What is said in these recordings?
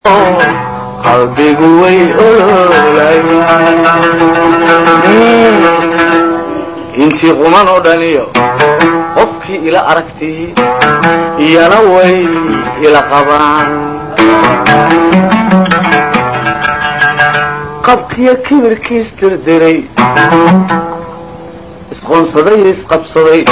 qalbigu way intii quman oo dhaniyo qofkii ila aragtii iyana way ila qabaan qabkiyo kibirkiis dirdiray isqoonsaday iyo isqabsaday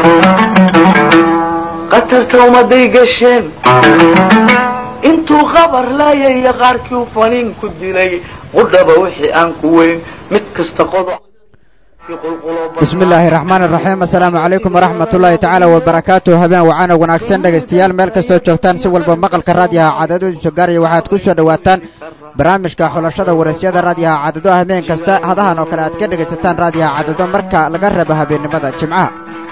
qatarta ummaday gasheen intuu qabar laayaya qaarkii u faniin ku dilay qudhaba wixii aan ku weyn mid kasta qodoc bismi illaahi raxmaani raxiim assalaamu calaykum waraxmatullaahi tacaala wabarakaatu habeen wacaana wanaagsan dhegaystayaal meel kastoo joogtaan si walba maqalka raadiyaha caadadoodu soo gaaraya waxaad ku soo dhowaataan barnaamijka xulashada waraysyada raadiyaha caadado habeen kasta hadahan oo kale aad ka dhegaysataan raadiyaha caadado marka laga reebo habeennimada jimcaha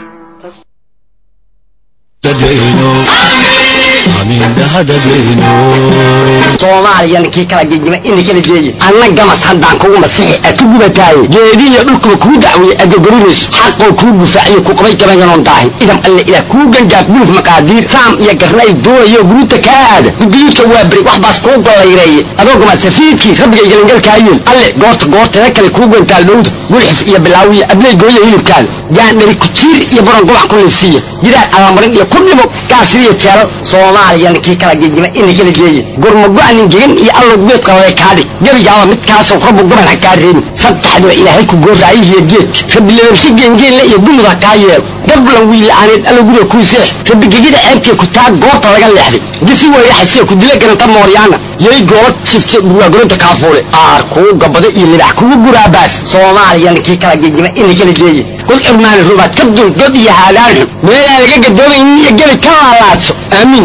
soomaaliya kii kala gegima ina kala geeye anna gamas haddaan kugu masixi a ku gubataaye geedihiyo dhulkuba kuu dacweeye agogorinayso xaqoo kuu gufaaciyo ku qabay gabayanoon daahin idam alle ilaah kuu gangaaf guluf maqaadiir saam iyo garnay doonayo guruuta kaa aada gudguyudka waa beri wax baas kuu gollayreeye adoogama safiidkii rabbiga igalangalkaayeen alle goorta goorteeda kale kuu gantaal dhowda gulxif iyo bilaawiya abley gooya hilibkaada gaandhari kujiir iyo buran gubac ku liifsiiya gidaar abamarin iyo ku dhimo gaasiriyo jeelal soomaaliya kii kala gegima ina kala geeye gurmago-nin gegan iyo allow geedqalale kaadhig gebigaaba midkaasoo rabbu goban ha kaa reebin saddexdiba ilaahay ku gooraayihiyo geedka rabbi lababshe geengeenle iyo gumud ha kaa yeelo gablan wiila'aaneed allow guriga kuu seex rabbi gegida ceebtee ku taa goorta laga leexday gisi weyraxasee ku dila garanta mooryaana yay goola jifte dhurwaagoronta kaafuule aar kuu gabada iyo libax kugu guraabaas soomaaliya kii kala gegima ina kala geeye kul cirmaani rubaad ka dul god iyo haadaan xun meelaa laga gadoomaynin iyo gebi ka laalaadso aamiin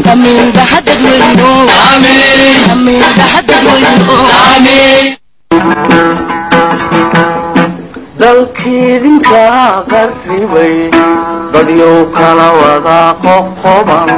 dalkiidinka qarribay dadyow kala wadaa qoqoban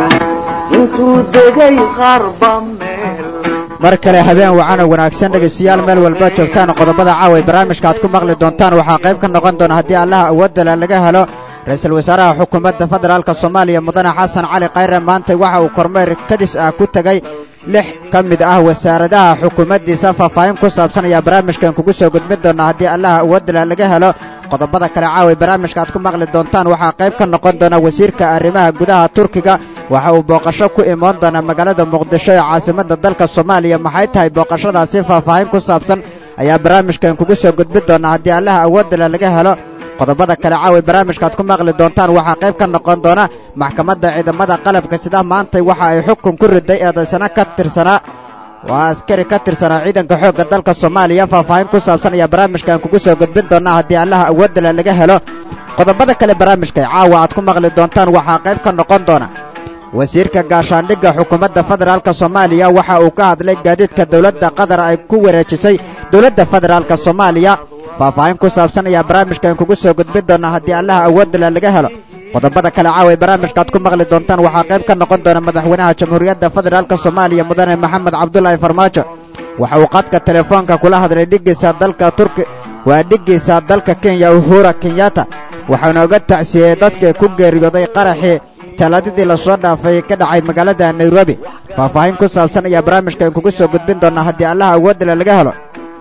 intuu degay qarba meel mar kale habeen wacana wanaagsan dhegaystayaal meel walba joogtaan qodobada caawa barnaamijka aad ku maqli doontaan waxaa qayb ka noqon doona haddii allaha awoodala laga helo ra-iisul wasaaraha xukuumadda federaalk soomaaliya mudane xasan cali khayre maantay waxa uu kormeer kadis ah ku tegey lix ka mid ah wasaaradaha xukuumaddiisa faahfaahin ku saabsan ayaa barnaamijkan kugu soo gudbin doona haddii allaha awoodala laga helo qodobada kale caawa barnaamijka aad ku maqli doontaan waxaa qayb ka noqon doona wasiirka arrimaha gudaha turkiga waxa uu booqasho ku imaan doona magaalada muqdisho ee caasimadda dalka soomaaliya maxay tahay booqashadaasi faahfaahin ku saabsan ayaa barnaamijkan kugu soo gudbin doona haddii allaha awoodala laga helo qodobada kale caawa barnaamijkaaad ku maqli doontaan waxaa qayb ka noqon doona maxkamadda ciidamada qalabka sida maantay waxa ay xukun ku riday eedaysano ka tirsanaa waa askari ka tirsanaa ciidanka xoogga dalka soomaaliya faahfaahin ku saabsan ayaa barnaamijkan kugu soo gudbin doonaa haddii allaha awoodala laga helo qodobada kale barnaamijka caawa aad ku maqli doontaan waxaa qayb ka noqon doona wasiirka gaashaandhigga xukuumadda federaalk soomaaliya waxa uu ka hadlay gaadiidka dowladda qatar ay ku wareejisay dowladda federaalk soomaaliya faahfaahin ku saabsan ayaa barnaamijkan kugu soo gudbin doona haddii allaha awoodala laga helo qodobada kale caawa barnaamijkaaad ku maqli doontaan waxaa qayb ka noqon doona madaxweynaha jamhuuriyadda federaalk soomaaliya mudane maxamed cabdulaahi farmaajo waxa uu qadka telefoonka kula hadlay dhiggiisa dalka turki waa dhiggiisa dalka kenya uhura kenyatta waxaana uga tacsiyey dadka ku geeriyooday qaraxii talaadadii lasoo dhaafay ka dhacay magaalada nairobi faahfaahin ku saabsan ayaa barnaamijkan kugu soo gudbin doonaa haddii allaha awoodala laga helo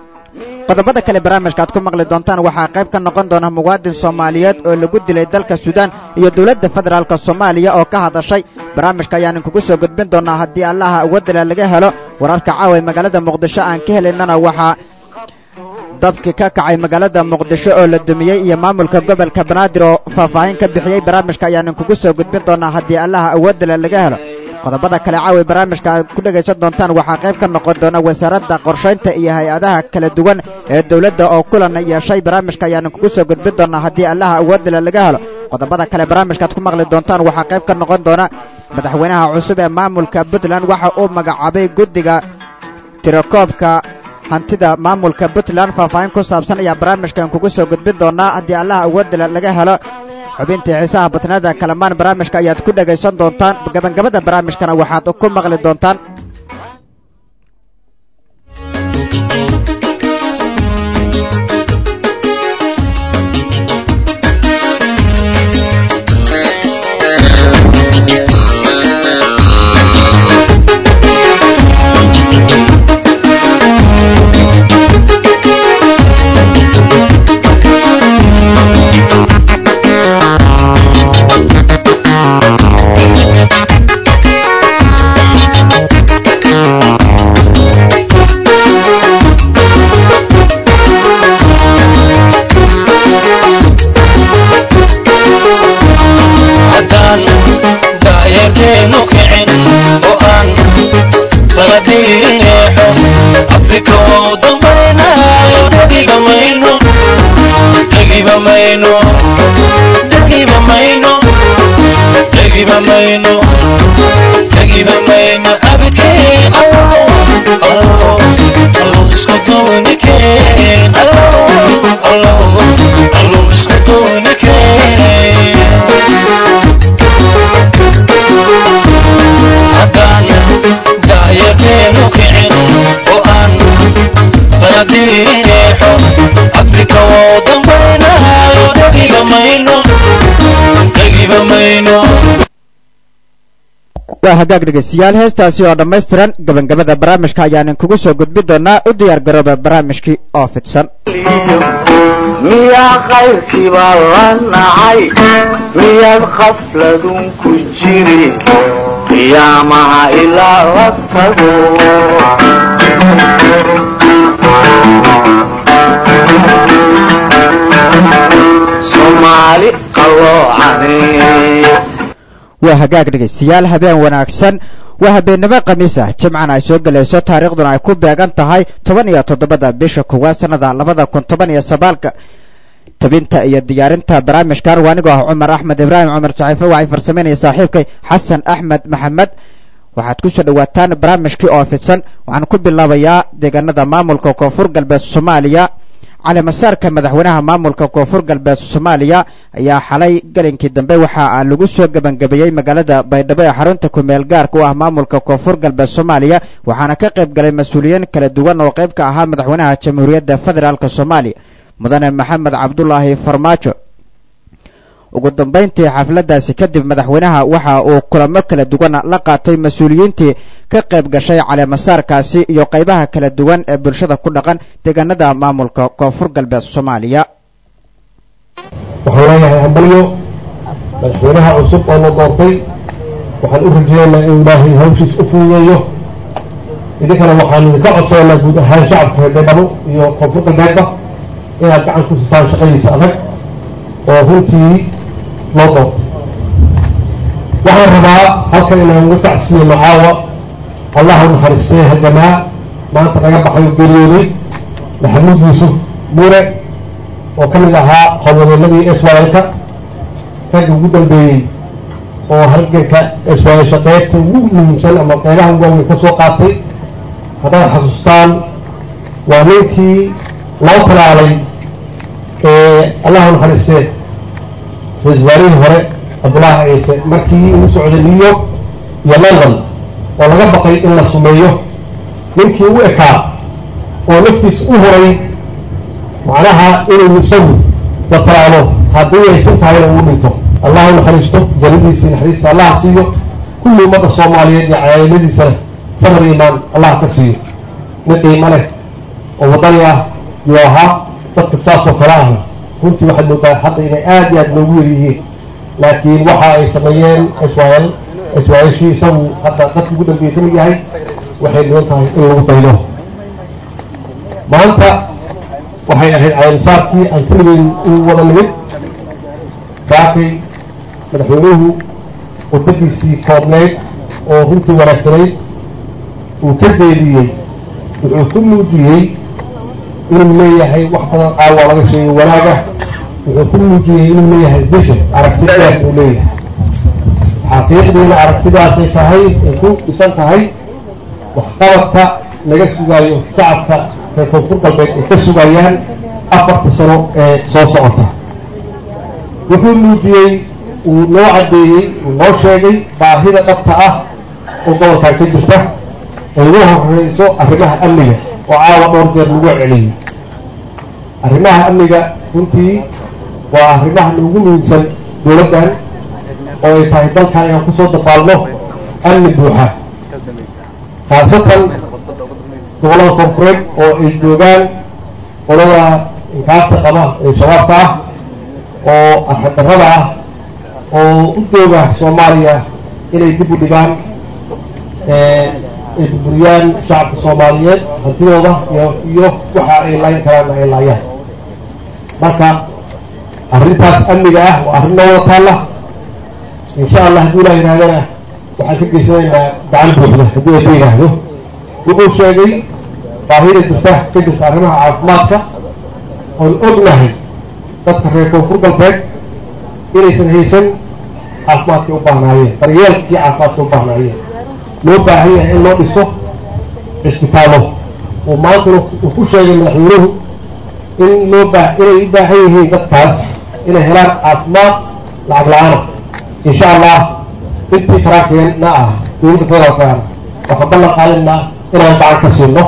qodobada kale barnaamijka aad ku maqli doontaan waxaa qayb ka noqon doona muwaadin soomaaliyeed oo lagu dilay dalka suudaan iyo dowladda federaalk soomaaliya oo ka hadashay barnaamijka ayaanan kugu soo gudbin doonaa haddii allaha awoodala laga helo wararka caawa magaalada muqdisho aan ka helaynana waxaa dabki ka kacay magaalada muqdisho oo la dumiyey iyo maamulka gobolka banaadir oo faahfaahin ka bixiyey barnaamijka ayaanan kugu soo gudbin doonaa haddii allaha awoodala laga helo qodobada kale caawi barnaamijka aad ku dhegaysan doontaan waxaa qayb ka noqon doona wasaaradda qorshaynta iyo hay-adaha kala duwan ee dowladda oo kulan yeeshay barnaamijka ayaanan kugu soo gudbin doonaa haddii allaha awoodala laga helo qodobada kale barnaamijkaaad ku maqli doontaan waxaa qayb ka noqon doona madaxweynaha cusub ee maamulka puntland waxa uu magacaabay guddiga tirakoobka hantida maamulka puntland faahfaahin ku saabsan ayaa barnaamijkan kugu soo gudbin doonaa haddii allaha awoodala laga helo xubintii xiisaha batnada kalamaan barnaamijka ayaad ku dhegaysan doontaan gabagabada barnaamijkana waxaad ku maqli doontaan riixo afrika waa u dambaynayo dhagiba mayno dhagiba mayno dhagiba mayno dhagiba mayno dhagiba mayno abikeen allow allow allow isku duunikeen allow allow allow isku duunikeen haddaan da'yarteenu kicin oo aan baladiixo afrika waa u dambaynayo dhagiba mayno dhagiba mayno waa hagaag dhegeystayaal heestaasi oo dhammaystiran gabagabada barnaamijka ayaanan kugu soo gudbi doonaa u diyaar garooba barnaamijkii oo fidsan miyaa qayrkiibaa la nacay miyaad khafladun ku jiri qiyaamaha ilaa la tago soomaali qaloocanee waa hagaag dhegeystayaal habeen wanaagsan waa habeennimo khamiis ah jimcana ay soo gelayso taariikhduna ay ku beegan tahay toban iyo toddobada bisha koowaad sannada labada kun toban iyo sagaalka tabinta iyo diyaarinta barnaamijkan waa anigoo ah cumar axmed ibraahim cumar saxiife waxay farsamaynaya saaxiibkay xasan axmed maxamed waxaad ku soo dhowaataan barnaamijkii oo fidsan waxaan ku bilaabayaa deegaanada maamulka koonfur galbeed soomaaliya calimasaarka madaxweynaha maamulka koonfur galbeed soomaaliya ayaa xalay galinkii dambe waxa lagu soo gebangabeeyey magaalada baydhabo ee xarunta kumeel gaarka u ah maamulka koonfur galbeed soomaaliya waxaana ka qayb galay mas-uuliyiin kala duwan oo qayb ka ahaa madaxweynaha jamhuuriyadda federaalk soomaaliya mudane maxamed cabdulaahi farmaajo ugu dambayntii xafladdaasi kadib madaxweynaha waxa uu kulamo kala duwan la qaatay mas-uuliyiintii ka qayb gashay caleemasaarkaasi iyo qaybaha kala duwan ee bulshada ku dhaqan deegaanada maamulka koonfur galbeed soomaaliya waxaan leeyahay hambalyo madaxweynaha cusub oo la doortay waxaan u rajeynaynaa inuu ilaahay hawshiis u fududeeyo idinkana waxaan idinka codsananaa guud ahaan shacabka reer baydhabo iyo koonfur galbeedba inaad gacan ku siisaan shaqadiisa adag oo runtii loo doortay waxaan rabaa halkan inaan uga tacsiiyo macaawa allah u naxariistee hagamaa maanta naga baxay oo geeriyooday maxamuud yuusuf muure oo ka mid ahaa howlwadeenadii swalka ragga ugu dambeeyey oo halganka swalsha qeybta ugu muhiimsan ama qeybaha ugu waaweyn ka soo qaatay haddaad xasuustaan waa ninkii loo talaalay allah u naxariistee ra-isul wasaarihii hore cabdullaahi ciise markii uu socday new york iyo london oo laga baqay in la sumeeyo ninkii u ekaa oo naftiis u horay macnaha inuu isagu la talaalo haddii ay sun tahayna uu dhinto allah u naxariisto jannadiisii naxariista allah siiyo kulli ummadda soomaaliyeed iyo cayailadiisana samar imaan allah ka siiyo nin qiimo leh oo waddani ah yuu ahaa dadka saasoo kale ahna runtii waxaad moodaa hadda inay aada iyo aada noogu wer yihiin laakiin waxa ay sameeyeen iswael iswaelshii isagu hadda dadka ugu dambeeyey kamid yahay waxay dhigan tahay in lagu daydo maanta waxay ahayd caleemisaarkii aan keligeyn u wada nimid saakay madaxweynuhu wadadiisii koobneyd oo runtii wanaagsanayd uu ka deediyey wuxuu ku muujiyey inuu leeyahay wax badan aawa laga sheegay wanaaga wuxuu ku muujiyey inuu leeyahay vision aragti dheer uu leeyahay xaqiiqdiina aragtidaasay tahay ay ku dhisan tahay waxqabadka laga sugaayo shacabka reer koonfur galbeed ay ka sugayaan afarta sano ee soo socota wuxuu muujiyey uu noo caddeeyey uu noo sheegay baahida dhabta ah oo gobolkan ka jirta ay ugu horeyso arrimaha amniga oo caawa dhowr jeer lagu celiyey arrimaha amniga runtii waa arrimaha ugu muhiimsan dowladdan oo ay tahay dalkan inaan kusoo dabaalno amni buuxa khaasatan gobollada koonfureed oo ay joogaan qolada inkaarta qaba ee shabaabka ah oo arxadarrada ah oo u jooga soomaaliya inay dib u dhigaan ay burburiyaan shacabka soomaaliyeed hantidooda iyo iyo waxa ay laayin karaanna ay laayaan marka arrintaas amniga ah waa arrin noo wada taalla insha allah hadduu ilaa yidhahdana waxaan ka geysanaynaa gacan buuxda hadduu eeba yidhaahdo wuxuu sheegay baahida jirta ka jirta arrimaha caafimaadka oon ognahay dadka reer koonfur galbeed inaysan haysan caafimaadkay u baahnaayeen daryeelkii caafimaadkay u baahnaayeen loo baahan yahay in loo dhiso cisbitaallo uu maantana uu ku sheegay madaxweynuhu in loo baa inay u baahan yihiin dadkaas inay helaan caafimaad lacag la-aana insha allah intii karaankeena ah dowladda federaalkaana waxaan ballan qaadinaa inaan gacan ka siino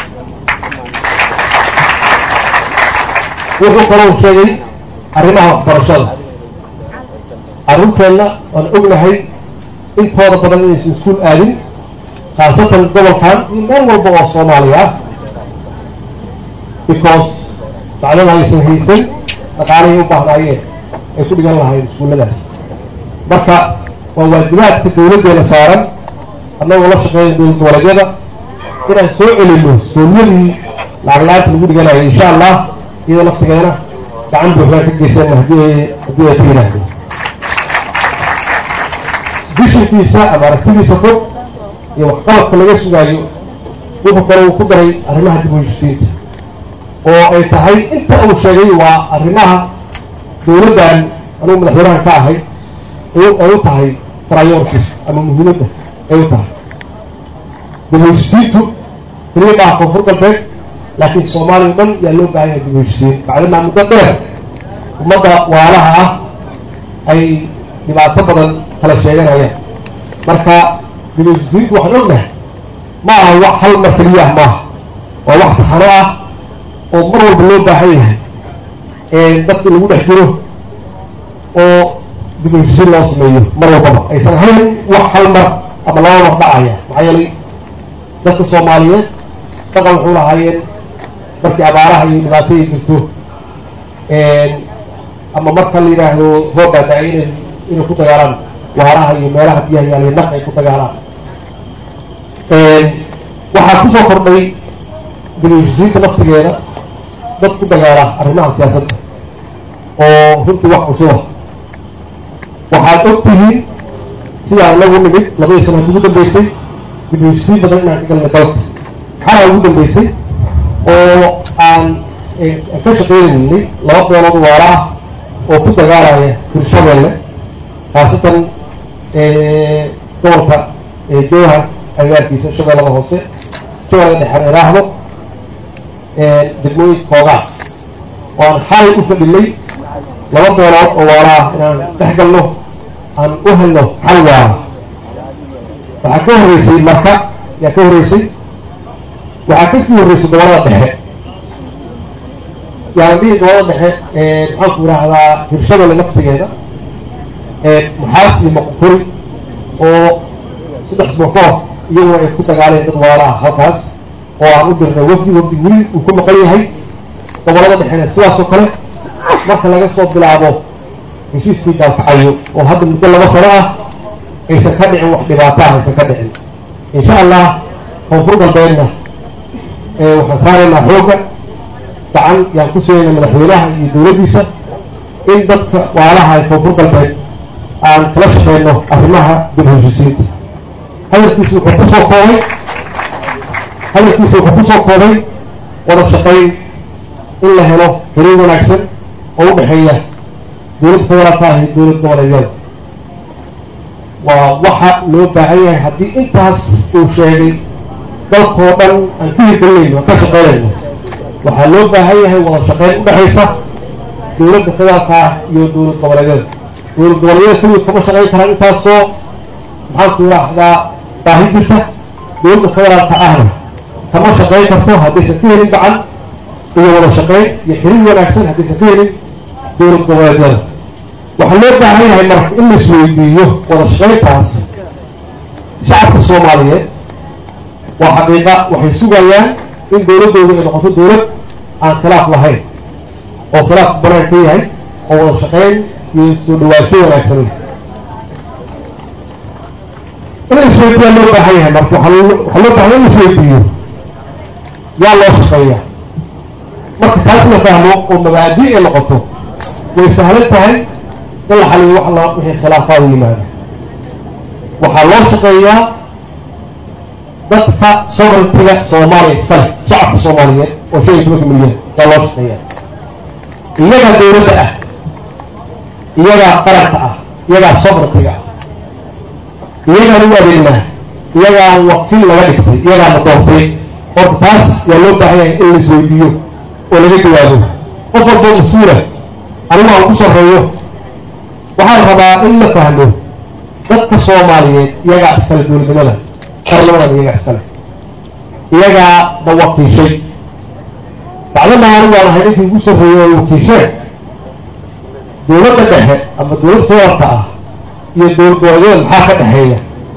wuxuu kaloo sheegay arrimaha waxbarashada carruurteenna waan ognahay intooda badan inaysan iskuul aadin khaasatan gobolkan iyo meel walba oo soomaaliya ah because macdada aysan haysan dhaqaalihii u baahnaayeen ay ku dhigan lahayn iskuulladaas marka waa waajibaadka dowladdeena saaran annagoo la shaqeeya dowlad goboleedyada inaan soo celino soomyadii lacag la-aanta lagu dhiganayo insha allah iyada laftigeena gacan buuxdaan ka geysana haddii ay haddii ay ku yidhaahdo bishankiisa ama aragtidiisa fog iyo waxqabadka laga sugaayo wuxuu kale uu ku daray arrimaha dib u heshisiinta oo ay tahay inta uu sheegay waa arrimaha dowladdan anugu madaxweynahan ka ahay ay u tahay priorities ama muhiimadda ay u tahay dib u heshisiintu keliya maaha koonfur galbeed laakiin soomaaliya o dhan yaa loo baahan yahay dib u heshisiin maclimaa muddo dheer ummadda waalaha ah ay dhibaato badan kala sheeganayaan marka dib u heshisiintu waxaan ognahay ma aha wax hal mar keliyaah maaha waa wax taxano ah oo mar walba loo baahan yahay dadka lagu dhex jiro oo dib u heshisiin loo sameeyo mar walbaba aysan ahayn wax hal mar ama laba mar dhacaya maxaa yeelay dadka soomaaliyeed dhaqan wuxuu lahaayeen markii abaaraha iyo dhibaato ay jirto ama marka la yidhaahdo roob baa da-ay inay inay ku dagaalaan waaraha iyo meelaha biyaha yaaliyo naq ay ku dagaalaan waxaa kusoo kordhay dib u heshisiinta naftigeeda dad ku dagaala arrimaha siyaasadda oo runtii wax cusuba waxaad og tihiin sidaan inagu nimid labadii sanaad ugu dambeysay dib u heshisiin badan inaan ka galnay dalka maxaana ugu dambeysay oo aan ka shaqeynaynay laba beelood waala ah oo ku dagaalaya hirshabeelle khaasatan gobolka jowha agaarkiisa shabeellada hoose shabeellada dhexan iraahdo degmooyinka koogaa oo aan xalay u fadhinay laba beelood oo waala ah inaan dhex galno aan u helno xal waala waxaa ka horreysay marka yaa ka horreysay waxaa kasii horreysay gobolada dhexe yaan dhihi gobolada dhexe maxaanku idhaahdaa hirshabelle naftigeeda muxaas iyo maqukuri oo saddex isbuuc ka hor iyaguna ay ku dagaaleen dad waala ah halkaas oo aan u dirnay wafdi wafdi weli uu ku maqan yahay gobolada dhexena sidaasoo kale marka laga soo bilaabo heshiiskii gaalkacayo oo hadda muddo laba sano ah aysan ka dhicin wax dhibaata ah aysan ka dhicin insha allah koonfur galbeedna waxaan saaraynaa xoogga gacan yaan ku siinayna madaxweynaha iyo dowladdiisa in dadka waalaha ee koonfur galbeed aan kala shaqeyno arrimaha dib heshisiinta hadalkiisi wuxuu kusoo koobay hadalkiisa wuxuu kusoo koobay wada shaqayn in la helo xiriir wanaagsan oo u dhexeeya dowladda federaalka ah iyo dowlad goboleedyada waa waxa loo baahan yahay haddii intaas uu sheegay dalkoo dhan aan ka hirgelinayno aan ka shaqeynayno waxaa loo baahan yahay wada shaqeyn u dhexaysa dowladda federaalka ah iyo dowlad goboleedyada dowlad goboleedyada keliya kama shaqeyn karaan intaasoo maxaanku yidhaahdaa baahi jirta dowladda federaalka ahna kama shaqeyn karto haddaysan ka helin gacan iyo wada shaqeyn iyo xiriir wanaagsan haddaysan ka helin dowlad goboleedyada waxaa loo baahan yahay marka in la isweydiiyo wada shaqeyntaas shacabka soomaaliyeed waa xaqiiqa waxay sugayaan in dowladdooda ay noqoto dowlad aan khilaaf lahayn oo khilaaf banaan ka yahay oo wada shaqeyn iyo soo dhawaansho wanaagsan leh in la isweydiiyaa loo baahan yahay marka waxaa loo baahan in la isweydiiyo yaa loo shaqeeya marka taas la fahmo oo mabaadi' ay noqoto way sahlan tahay in la xaliyo wax la wixii khilaafaada yimaada waxaa loo shaqeeyaa dadka sovereigntiga soomaaliya iskale shacabka soomaaliyeed oo shan iyo tobanka milyan yaa loo shaqeeya iyagaa dowladda ah iyagaa qaranka ah iyagaa sovereigntiga ah iyagaan u adeegnaa iyagaa wakiil laga dhigtay iyagaana doortay horta taas yaa loo baahan yahay in laisweydiiyo oo laga jawaabo qof walboo mas-uula anigu aan ku sarreeyo waxaan rabaa in la fahmo dadka soomaaliyeed iyagaa iskale dowladnimada qarnimadan iyagaa iskale iyagaa na wakiishay bacdana anigu aan ahay ninkii ugu sarreeyey oo wakiishee dowladda dhexe ama dowlad federaalka ah iyo dowlad goboleedyada maxaa ka dhexeeya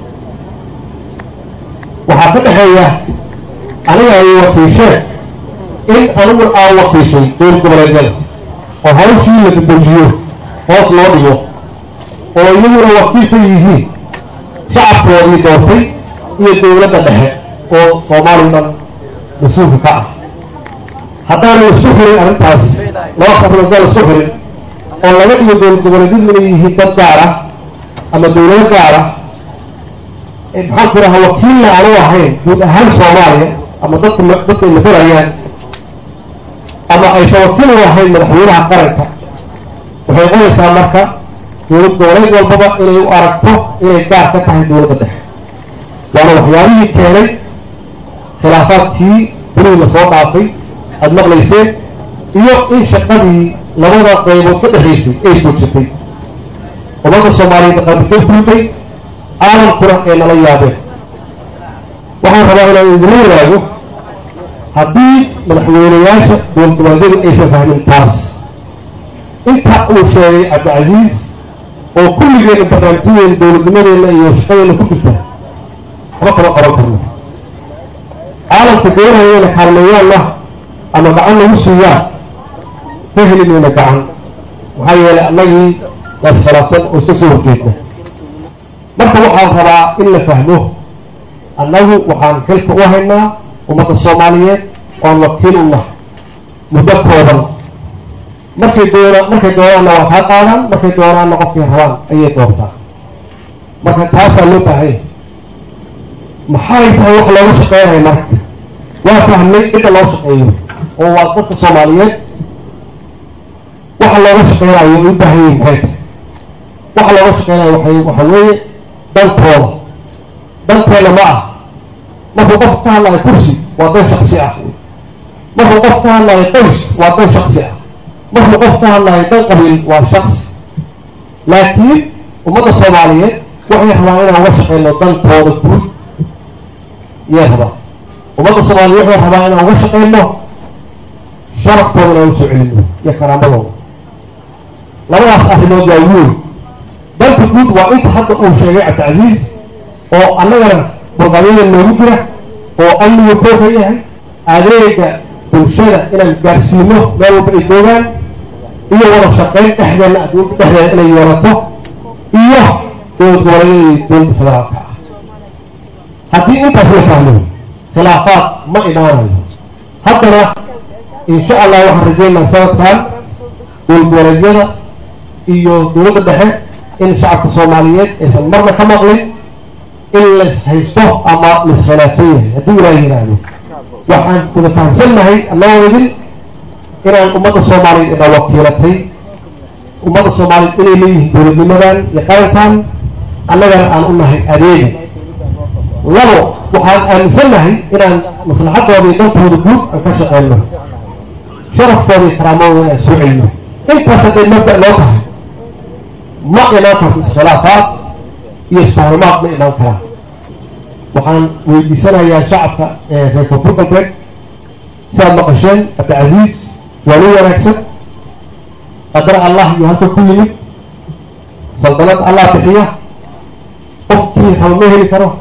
waxaa ka dhexeeya aniga ay wakiisheen in anigu aan wakiishay dowlad goboleedyada oo hawshii la dadejiyo hoos loo dhigo oo iyaguna wakiil ka yihiin shacabkoodii doortay iyo dowladda dhexe oo soomaaliya dhan mas-uulka ka ah haddaanu isu xirin arrintaas laba safarda isu xirin oo laga dhigo dowlad goboleedyadu inay yihiin dad gaar ah ama dowlado gaar ah maxaan ku rahaa wakiilna aanu ahayn guud ahaan soomaaliya ama dadka dadka ay mafalayaan ama aysan wakiil u ahayn madaxweynaha qaranka waxay qonaysaa marka dowlad goboleed walbaba inay u aragto inay gaar ka tahay dowladda dhexe waana waxyaabihii keenay khilaafaadkii dunida lasoo dhaafay aada maqlayseen iyo in shaqadii labada qaybood ka dhexaysay ay joojatay ummadda soomaaliyeed qalbika buuday caalamkuna ay nala yaabeen waxaan rabaa inaan idinla wadaago haddii madaxweynayaasha dowlad goboleedyadu aysan fahmin taas inta uu sheegay cabdicasiis oo kulligeena barnaamijyadeena dowladnimadeena iyo shaqadeena ku jirta waxba kama qaban karno caalamka doonaya inay kaalmeeyaanna ama gacan nagu siiyaan ka heli mayna gacan maxaa yeelay annagii laskhilaafsan oo iska soo horjeedna marka waxaan rabaa in la fahmo annagu waxaan xilka u haynaa ummadda soomaaliyeed oan wakiil u nahay muddo kooban markay doona markay doonaanna waa kaa qaadaan markay doonaanna qofkay rabaan ayay doortaa marka taasaa loo baahanya maxay tahay wax looga shaqeynaya marka waa fahmay cidda loo shaqeeyo oo waa dadka soomaaliyeed waxa looga shaqeynayo ay u baahan yihin maxay tahay waxa looga shaqeynayo waay waxa weeye dantooda danteena ma ah markuu qof ka hadlayo kursi waa dan shaksi ah markuu qof ka hadlayo qoys waa dan shaksi ah markuu qof ka hadlayo dan qabiil waa shaksi laakiin ummadda soomaaliyeed waxay rabaan inaan uga shaqeyno dantooda guud yay rabaan ummadda soomaaliyeed waxay rabaan inaan uga shaqeyno sharafkooda inaan usoo celino iyo karaamadooda labadaas arrimood waa weyn danta guud waa inta hadda uu sheegay cabdicasiis oo annagana barqabyada noogu jira oo amniga kooka yahay adeega bulshada inaan gaarsiino meel walba ay joogaan iyo wada shaqeyn dhexdeena adduunka dhexdeeda inay yeelato iyo dowlad goboleedyada iyo dowladda federaalka ah haddii intaas la fahmo khilaafaad ma imaanayo haddana insha allah waxaan rajeynaa sanadkan dowlad goboleedyada iyo dowladda dhexe in shacabka soomaaliyeed aysan marna ka maqlin in lais haysto ama lais khilaafsan yahay haddii ilaaha yidhaahdo waxaan wada fahamsannahay annagoo idin inaan ummadda soomaaliyeed ina wakiilatay ummadda soomaaliyeed inay leeyihiin dowladnimadan iyo qarankan annagana aan u nahay adeega labo waxaan aaminsannahay inaan maslaxadooda iyo dantooda guud aan ka shaqeyno sharafkooda iyo karaamadooda inaan soo celino intaas hadday mabda loo tahay ma imaan karto iskhilaafaad iyo isfahmaad ma imaan karaan waxaan weydiisanayaa shacabka reer koonfur galbeed si aad maqasheen cabdicasiis waa nin wanaagsan qadar allah iyo halka ku yimid saldanad allah bixiya qofkii raba ma heli karo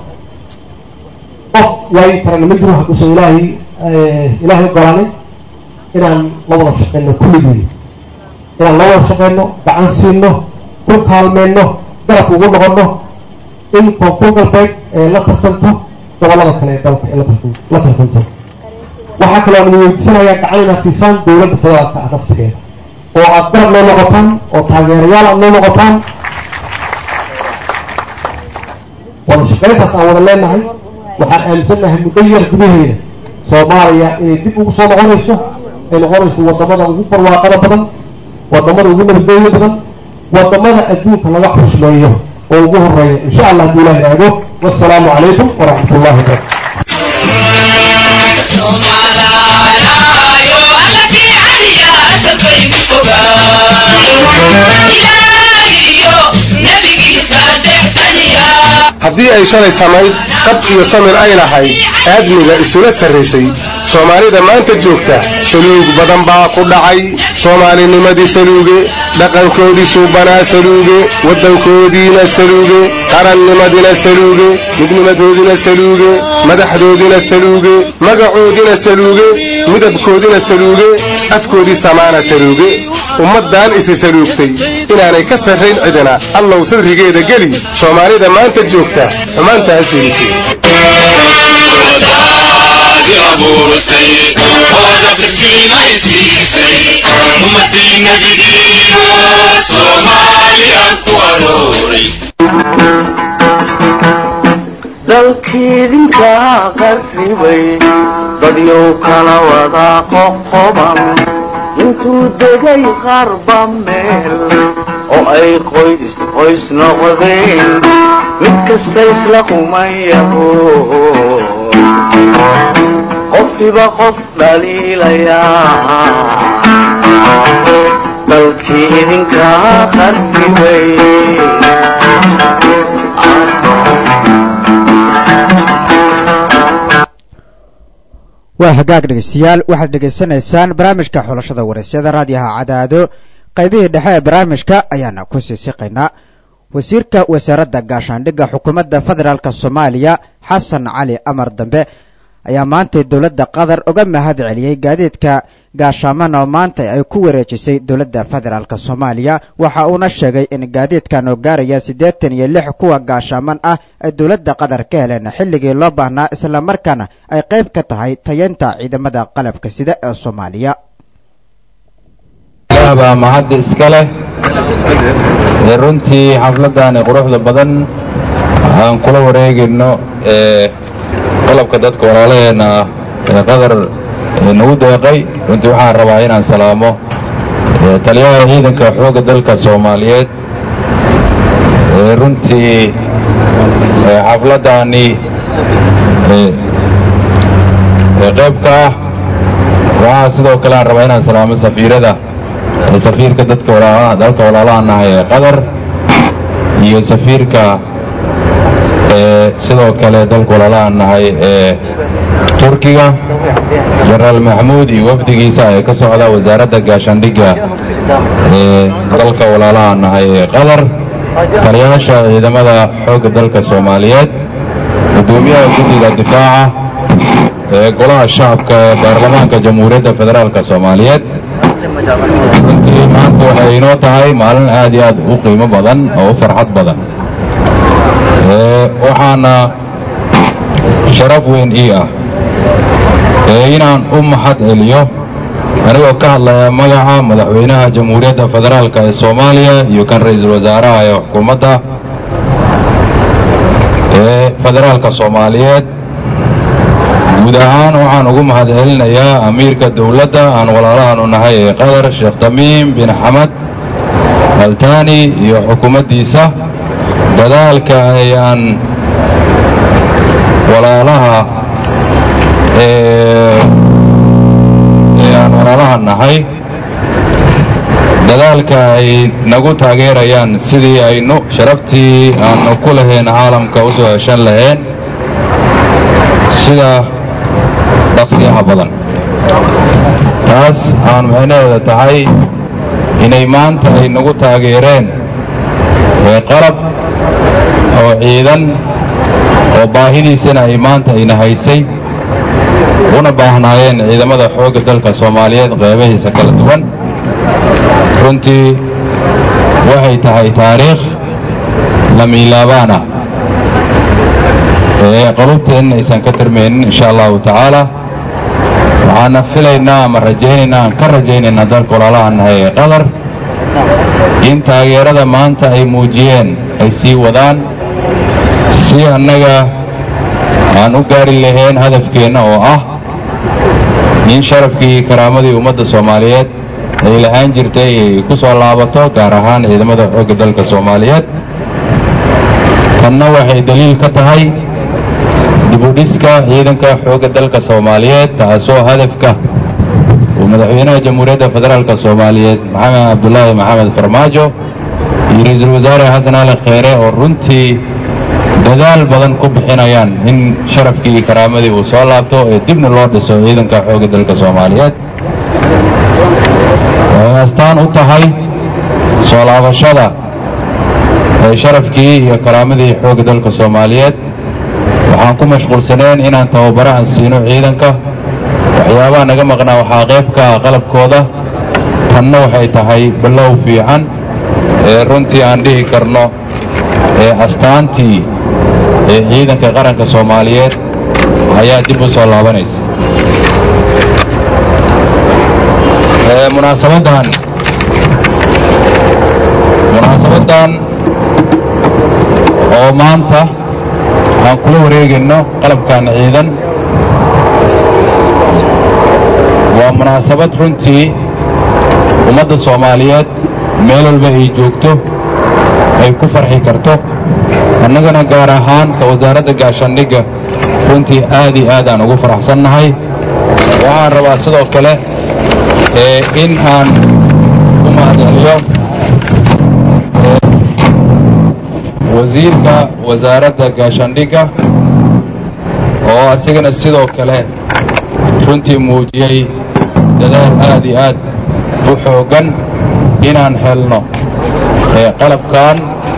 qof waayi karana ma jiro hadduusan ilaahay ilaahay ogolaanin inaan la wada shaqeyno kulligii inaan la wada shaqeyno gacan siino ku kaalmeyno garab ugu noqono in koonfur galbeed ee la tartanto gobolada kale ee dalka ee la tartanto waxaa kaloo aan weydiisanayaa gacan inaad siisaan dowladda federaalka ah naftigeeda oo aad garab noo noqotaan oo taageerayaal aad noo noqotaan wada shaqeyntaas aan wada leenahay waxaan aaminsannahay muddo yar gudaheeda soomaaliya inay dib ugu soo noqonayso ay noqonayso wadamada ugu barwaaqada badan wadamada ugu nabadgooyo badan wadamada adduunka laga xusmeeyo oo ugu horeeya insha allah hadduu ilaah yidhaahdo wassalaamu calaykum waraxmat ullahi wabarakatu haddii ay shalay samayd qab iyo samir ay lahayd aadmiga isula sarraysay soomaalida maanta joogta saluug badan baa ku dhacay soomaalinimadii saluuge dhaqankoodii suubanaa saluuge waddankoodiina saluuge qarannimadina saluuge midnimadoodina saluuge madaxdoodina saluuge magacoodina saluuge midabkoodina saluuge afkoodii samaana saluuge ummaddan isi saluugtay inaanay ka sarrayn cidina allow sadrigeeda geli soomaalida maanta joogta xumaantaas fiirisay dalkiidinkaa qarribay dadyow kala wadaa qoqoban intuu degay qarba meel oo ay qoys qoys noqdeen mid kasta isla qumayaho qofkiba qof dhaliilayaa dalkii idinkaa qarribay waa hagaag dhegeystayaal waxaad dhegaysanaysaan barnaamijka xulashada waraysyada raadiyaha cadaado qaybihii dhexe ee barnaamijka ayaana ku sii siqaynaa wasiirka wasaaradda gaashaandhigga xukuumadda federaalk soomaaliya xasan cali amar dambe ayaa maantay dowladda qatar uga mahad celiyey gaadiidka gaashaaman oo maanta ay ku wareejisay dowladda federaalk soomaaliya waxa uuna sheegay in gaadiidkan oo gaaraya siddeetan iyo lix kuwa gaashaaman ah ay dowladda qatar ka heleen xilligii loo baahnaa islamarkaana ay qayb ka tahay tayeynta ciidamada qalabka sida ee soomaaliya ilaah baa mahadda iska leh ee runtii xafladdaani quruxda badan aan kula wareegayno ee qalabka dadka walaalaheenna ah ee qadar nagu deeqay runtii waxaan rabaa inaan salaamo taliyaha ciidanka xoogga dalka soomaaliyeed ee runtii xafladdaani qaybka ah waxaa sidoo kale aan rabaa inaan salaamo safiirada safiirka dadka walaalaha dalka walaalaha nahay ee qatar iyo safiirka sidoo kale dalka walaalaha nahay ee turkiga jenaraal maxamuud iyo wafdigiisa ee ka socda wasaaradda gaashaandhigga ee dalka walaalaha nahay ee qatar taliyaasha ciidamada xoogga dalka soomaaliyeed gudoomiyaha guddiga difaaca ee golaha shacabka ee baarlamaanka jamhuuriyadda federaalk soomaaliyeed runtii maanta waxay inoo tahay maalin aad iyo aad u qiimo badan oo u farxad badan waxaana sharaf weyn ii ah inaan u mahad celiyo anigoo ka hadlaya magaca madaxweynaha jamhuuriyadda federaalk ee soomaaliya iyo kan ra'iisul wasaaraha ee xukuumadda ee federaalka soomaaliyeed guud ahaan waxaan ugu mahad celinayaa amiirka dowladda aan walaalahaanu nahay ee qatar sheekh tamiim bin xamad altaani iyo xukuumaddiisa dadaalka ayaan walaalaha ee aan walaalaha nahay dadaalka ay nagu taageerayaan sidii aynu sharaftii aanu ku lahayn caalamka u soo heshan laheen sida dhaqsiyaha badan taas aan micnaheeda tahay inay maanta ay nagu taageereen qalab oo ciidan oo baahidiisana ay maanta ayna haysay una baahnaayeen ciidamada xoogga dalka soomaaliyeed qeybahiisa kala duwan runtii waxay tahay taariikh lamiilaabaana ee qalubteenna aysan ka tirmaynin insha allahu tacaala waxaana filaynaa ama rajaynaynaa aan ka rajaynaynaa dalka walaalaha nahay ee qatar in taageerada maanta ay muujiyeen ay sii wadaan si annaga aan u gaari lahayn hadafkeenna oo ah in sharafkii karaamadii ummadda soomaaliyeed ay lahaan jirtay ay ku soo laabato gaar ahaan ciidamada xoogga dalka soomaaliyeed tanna waxay daliil ka tahay dibudhiska ciidanka xoogga dalka soomaaliyeed taasoo hadafka uu madaxweynaha jamhuuriyadda federaalka soomaaliyeed maxamed cabdulaahi maxamed farmaajo iyo ra-iisul wasaare xasan ali kheyre oo runtii dadaal badan ku bixinayaan in sharafkii iyo karaamadii uu soo laabto ee dibna loo dhiso ciidanka xoogga dalka soomaaliyeed waxay astaan u tahay soo laabashada ee sharafkii iyo karaamadii xoogga dalka soomaaliyeed waxaan ku mashquulsaneen inaan tababaro aan siino ciidanka waxyaabaha naga maqnaa waxaa qayb ka ah qalabkooda tanna waxay tahay ballow fiican ee runtii aan dhihi karno ee astaantii ee ciidanka qaranka soomaaliyeed ayaa dib u soo laabanaysa munaasabaddan munaasabaddan oo maanta aan kula wareegayno qalabkan ciidan waa munaasabad runtii ummadda soomaaliyeed meel walba ay joogto ay ku farxi karto annagana gaar ahaan ka wasaaradda gaashaandhigga runtii aad iyo aad aan ugu faraxsannahay waxaan rabaa sidoo kale ee in aan u mahadceliyo wasiirka wasaaradda gaashaandhigga oo asigana sidoo kale runtii muujiyey dadaal aad iyo aad u xooggan inaan helno qalabkan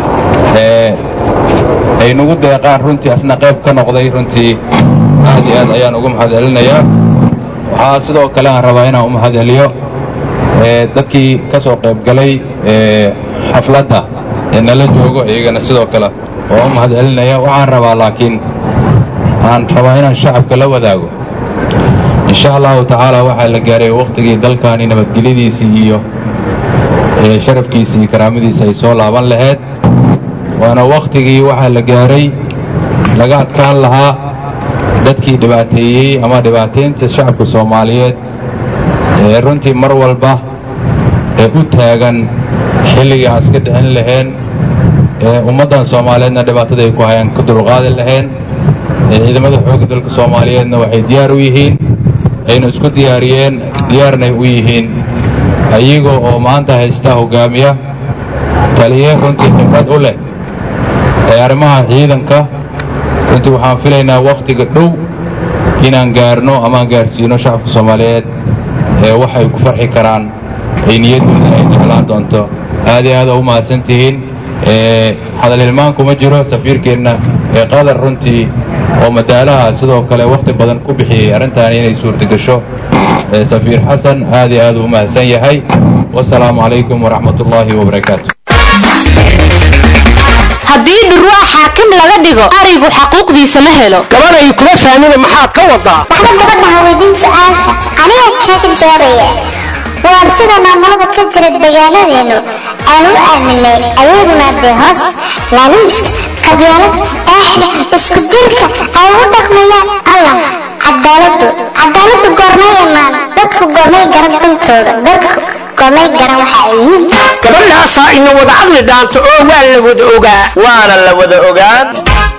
ay nagu deeqaan runtii asna qayb ka noqday runtii aad iyo aad ayaan ugu mahadcelinayaa waxaa sidoo kale aan rabaa inaan u mahadceliyo dadkii ka soo qaybgalay xafladda ee nala joogo iyagana sidoo kale oo u mahadcelinaya waxaan rabaa laakiin aan rabaa inaan shacabka la wadaago insha allahu tacaala waxaa la gaaray wakhtigii dalkani nabadgelyadiisii iyo sharafkiisii iyo karaamadiisi ay soo laaban lahayd waana wakhtigii waxaa la gaaray laga adkaan lahaa dadkii dhibaateeyey ama dhibaataynta shacabka soomaaliyeed ee runtii mar walba ee u taagan xilligii aan iska dhicin lahayn ee ummaddan soomaaliyeedna dhibaatada ay ku hayaan ka dulqaadi lahayn ee ciidamada xoogga dalka soomaaliyeedna waxay diyaar u yihiin ayna isku diyaariyeen diyaarnay u yihiin ayaga oo maanta haysta hoggaamiya taliye runtii khibrad u leh ee arrimaha ciidanka runtii waxaan filaynaa wakhtiga dhow inaan gaarno amaan gaarsiino shacabka soomaaliyeed ee waxay ku farxi karaan ay niyaddooda ay jeclaan doonto aad iyo aad u mahadsan tihiin hadal hilmaan kuma jiro safiirkeenna ee qadar runtii oo madaalaha sidoo kale wakhti badan ku bixiyey arrintan inay suurtagasho safiir xasan aad iyo aad u mahadsan yahay wasalaamu calaykum waraxmat ullaahi wabarakaatu haddii dhurwaa xaakim laga dhigo arigu xaquuqdiisa ma helo gabanay kuma fahmina maxaad ka wadaa waxba gabadhaha weydiin su-aasha aniga kaga jawaabaya waan sida maamulada ka jira deegaanadeenu aan u aaminay ayaguna dee hoos laaluushka qabyaalad eexda isku dilka ay u dhaqmayaan allah cadaaladu cadaaladu goormay imaan dadku goormay garan dhintooda dadku goormay garan waxa ay yihiin gabadhaasaa ina wada caqli dhaanto oo waa la wada ogaa waana la wada ogaan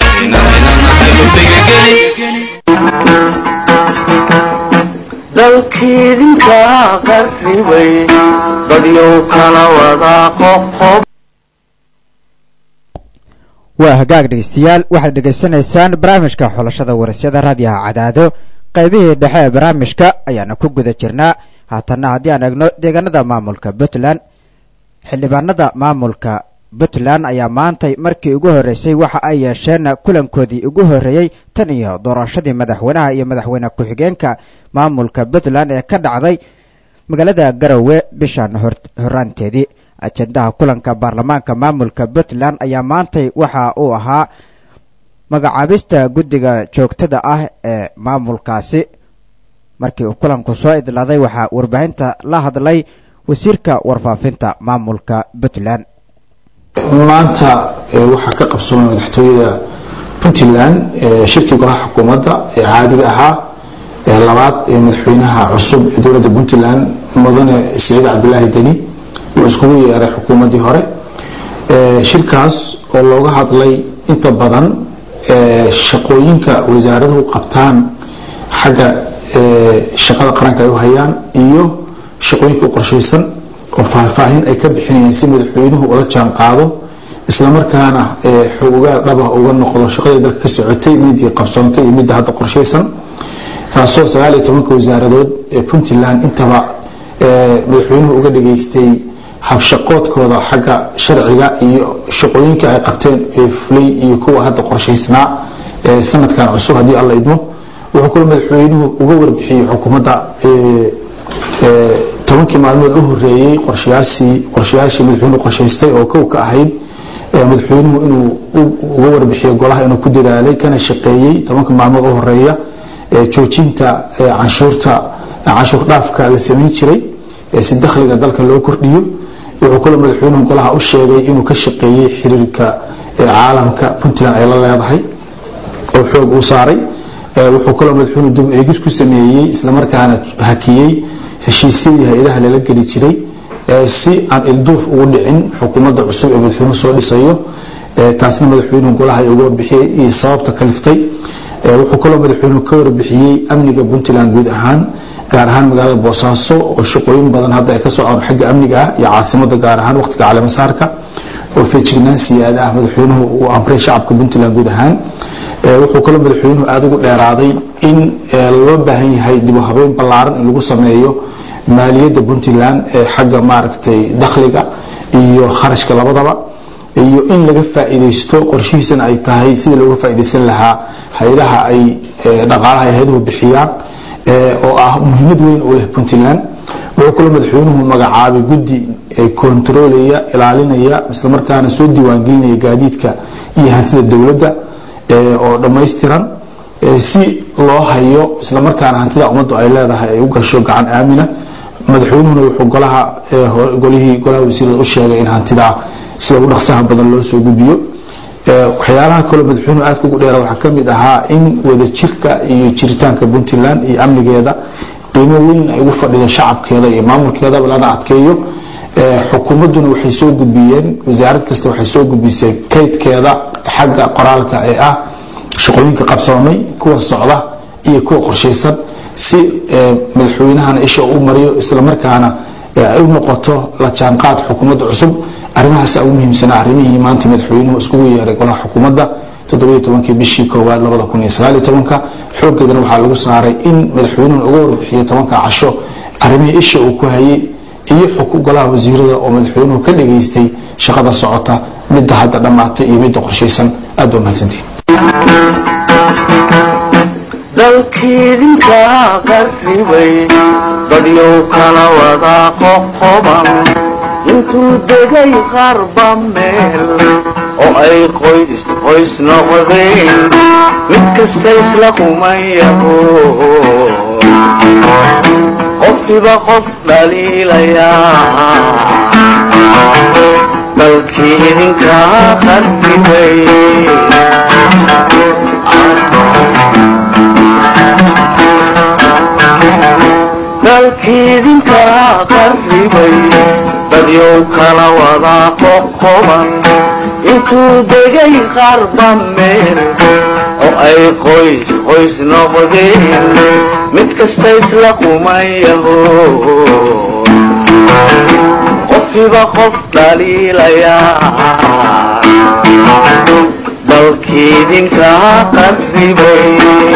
dalkiidinka qarribay dadyow kala wada qoqob waa hagaag dhegeystayaal waxaad dhegaysanaysaan barnaamijka xulashada warasyada raadiyaha cadaado qaybihii dhexe ee barnaamijka ayaana ku guda jirnaa haatanna haddii aan eegno deegaanada maamulka puntland xildhibaanada maamulka puntland ayaa maantay markii ugu horreysay waxa ay yeesheen kulankoodii ugu horreeyey tan iyo doorashadii madaxweynaha iyo madaxweyne ku-xigeenka maamulka puntland ee ka dhacday magaalada garowe bishan horaanteedii ajendaha kulanka baarlamaanka maamulka puntland ayaa maantay waxa uu ahaa magacaabista guddiga joogtada ah ee maamulkaasi markii uu kulanku soo idlaaday waxaa warbaahinta la hadlay wasiirka warfaafinta maamulka puntland maanta waxaa ka qabsoomay madaxtooyada puntland shirkii golaha xukuumadda ee caadiga ahaa ee labaad ee madaxweynaha cusub ee dowladda puntland mudane siciid cabdilaahi deni uu iskugu yeeray xukuumaddii hore shirkaas oo looga hadlay inta badan shaqooyinka wasaaraduhu qabtaan xagga shaqada qaranka ay u hayaan iyo shaqooyinka u qorshaysan oo faahfaahin ay ka bixinayaan si madaxweynuhu ula jaan qaado islamarkaana xogogaal dhaba uga noqdo shaqadii dalka ka socotay midii qabsoontay iyo midda hadda qorshaysan taasoo sagaal iyo tobanka wasaaradood ee puntland intaba madaxweynuhu uga dhageystay habshaqoodkooda xagga sharciga iyo shaqooyinka ay qabteen ee fulay iyo kuwa hadda qorshaysnaa ee sanadkan cusub haddii alla idmo wuxuu kaloo madaxweynuhu uga warbixiyey xukuumadda tobankii maalmood u horeeyey qorshayaashii qorshayaashii madaxweynuhu qorshaystay oo kow ka ahayd madaxweynuhu inuu uga warbixiyo golaha inuu ku dadaalay kana shaqeeyey tobanka maalmood u horeeya joojinta canshuurta canshuur dhaafka la samayn jiray si dakhliga dalka loo kordhiyo wuxuu kaloo madaxweynuhu golaha u sheegay inuu ka shaqeeyey xiriirka caalamka puntland ay la leedahay oo xoog uu saaray wuxuu kaloo madaxweynuhu dib eegis ku sameeyey islamarkaana hakiyey heshiisyadii hay-adaha lala geli jiray si aan ilduuf ugu dhicin xukuumadda cusub ee madaxweynuhu soo dhisayo taasna madaxweynuhu golaha ay uga warbixiyey iyo sababta kaliftay wuxuu kaloo madaxweynuhu ka warbixiyey amniga puntland guud ahaan gaar ahaan magaalada boosaaso oo shaqooyin badan hadda ay ka socon xagga amniga ah iyo caasimada gaar ahaan waqtiga caleemasaarka oo feejignaan siyaada ah madaxweynuhu uu amray shacabka puntland guud ahaan wuxuu kaloo madaxweynuhu aada ugu dheeraaday in loo baahan yahay dib u habeyn ballaaran in lagu sameeyo maaliyadda puntland ee xagga maaragtay dakhliga iyo kharashka labadaba iyo in laga faa'iidaysto qorshihiisana ay tahay sidii looga faa'iidaysan lahaa hay-adaha ay dhaqaalaha ay hay-aduhu bixiyaan oo ah muhiimad weyn u leh puntland wuxuu kaloo madaxweynuhu magacaabay guddi kontaroolaya ilaalinaya islamarkaana soo diiwaangelinaya gaadiidka iyo hantida dowladda oo dhammaystiran si loo hayo islamarkaana hantida ummaddu ay leedahay ay u gasho gacan aamina madaxweynuhuna wuxuu golaha golihii golaha wasiirada u sheegay in hantidaa sida ugu dhaqsaha badan loo soo gudbiyo waxyaalaha kaloo madaxweynuhu aadka ugu dheera waxaa ka mid ahaa in wadajirka iyo jiritaanka puntland iyo amnigeeda qiimo weyn ay ugu fadhido shacabkeeda iyo maamulkeedaba lana adkeeyo xukuumadduna waxay soo gudbiyeen wasaarad kasta waxay soo gudbisay kaydkeeda xagga qoraalka ee ah shaqooyinka qabsoomay kuwa socda iyo kuwa qorshaysan si madaxweynahana isha u mariyo islamarkaana ay u noqoto la jaanqaad xukuumadda cusub arrimahaasa ugu muhiimsanaa arrimihii maanta madaxweynuhu iskugu yeeray golaha xukuumadda toddobiyo tobankii bishii koowaad labada kun iyo sagaaliyo tobanka xoogeedana waxaa lagu saaray in madaxweynuhu uga warbixiyo tobanka casho arrimihii isha uu ku hayay iyo golaha wasiirada oo madaxweynuhu ka dhageystay shaqada socota midda hadda dhammaatay iyo midda qorshaysan aad baa mahadsantihin dalkiidinka qarribay dadyow kala wada qoqoban intuu degay qarba meel oo ay qoys qoys noqdeen mid kasta isla kumayaho qofkiba qof dhaliilayaa dalkii idinka qarribay dalkiidinka qarribay dadyow kala wada qoqoban intuu degay qarba meel oo ay qoys qoys noqdeen mid kasta isla kumayaho qofkiba qof dhaliilayaa dalkiidinka qarribay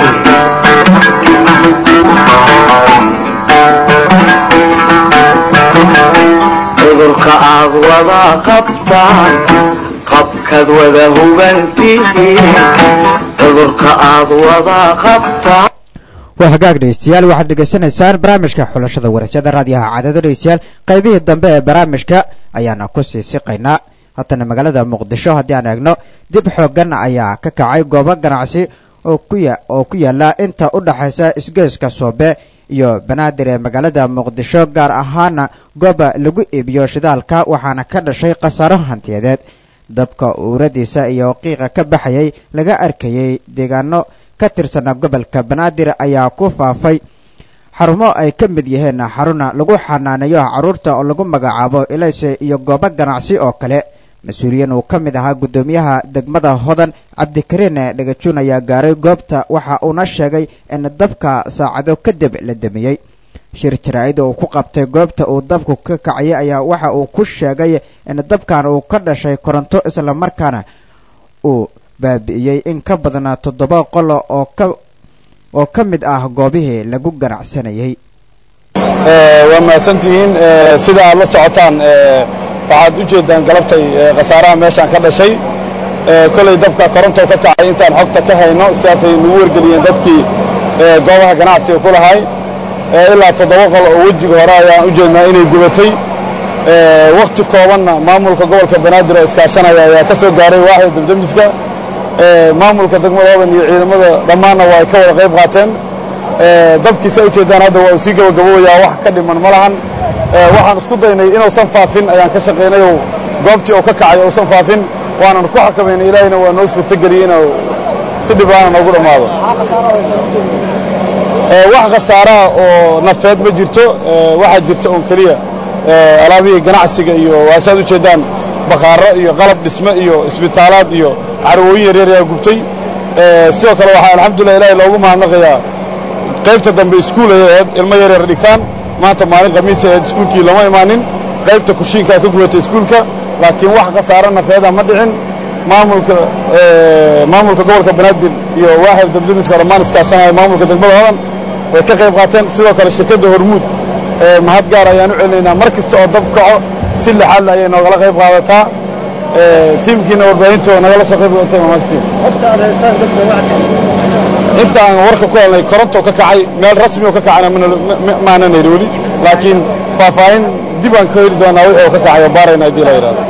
cudurka aad wada qabtaan qabkaad wada hubantihiin cudurka aad wada qabtaan waa hagaag dhegeystayaal waxaad dhegeysanaysaan barnaamijka xulashada warashada raadiyaha caadado dhegeystayaal qaybihii dambe ee barnaamijka ayaana ku sii siqaynaa haddana magaalada muqdisho haddii aan eegno dib xoogan ayaa ka kacay goobo ganacsi oo oo ku yaala inta u dhaxaysa isgeeska soobe iyo banaadir ee magaalada muqdisho gaar ahaana gooba lagu iibiyo shidaalka waxaana ka dhashay khasaaro hantiyadeed dabka uuradiisa iyo qiiqa ka baxayay laga arkayay deegaano ka tirsana gobolka banaadir ayaa ku faafay xarumo ay ka mid yihiin xaruna lagu xanaaneeyo carruurta oo lagu magacaabo ilayse iyo goobo ganacsi oo kale mas-uuliyiin uu ka mid ahaa guddoomiyaha degmada hodan cabdikariin dhagajuun ayaa gaaray goobta waxa uuna sheegay in dabka saacado kadib la damiyey shir jaraa'id uu ku qabtay goobta uu dabku ka kacayay ayaa waxa uu ku sheegay in dabkan uu ka dhashay koronto islamarkaana uu baabi'iyey in ka badnaa toddoba qolo oo ka oo ka mid ah goobihii lagu ganacsanayay waa mahadsantihiin sida aad la socotaan waxaad u jeedaan galabtay khasaaraha meeshaan ka dhashay kolay dabka koronto ka kacay intaan xogta ka hayno sidaasay nagu wargeliyeen dadkii goobaha ganacsiga ku lahay ilaa toddoba qol oo wejiga hore ayaan u jeednaa inay gubatay wakhti koobanna maamulka gobolka banaadir oo iskaashanaya ayaa ka soo gaaray waaxda dabdemiska maamulka degmada hodan iyo ciidamada dhammaanna waa ay ka wada qayb qaateen dabkiisa ujeedaan hadda waa uu sii gabagabowayaa wax ka dhiman ma lahan waxaan isku daynay inuusan faafin ayaan ka shaqaynay oo goobtii uu ka kacay uusan faafin waanan ku xakamaynay ilaahina waa noo suurtogeliyey inuu si dhibaana noogu dhammaado wax khasaaraha oo nafeed ma jirto waxaa jirta oon keliya alaabihii ganacsiga iyo waasaad u jeedaan bakhaaro iyo qalab dhisme iyo isbitaalaad iyo carwooyin yaryar ayaa gubtay sidoo kale waxaa alxamdulilah ilaahay loogu mahadnaqayaa qaybta dambe iskuul ay ahayd ilmo yaryar dhigtaan maanta maalin khamiis ahayd iskuulkii lama imaanin qaybta kushiinkaa ka gubatay iskuulka laakiin wax khasaaro nafeeda ma dhicin maamulka maamulka gobolka banaadir iyo waaxda dabdemiska dhammaan iskaashanaya maamulka degmada hodan way ka qayb qaateen sidoo kale shirkadda hormuud mahad gaar ayaan u celinaynaa mar kasta oo dab kaco si lixaadle ayay noogala qayb qaadataa tiimkiina warbaahinto nagala soo qayb qaatay mamastiin inta aan warka ku helnay koronto ka kacay meel rasmi oo ka kacayna maanan heli weli laakiin faahfaahin dib aan ka heli doonaa wixii oo ka kacay oo baarayna haddii la yidhahdo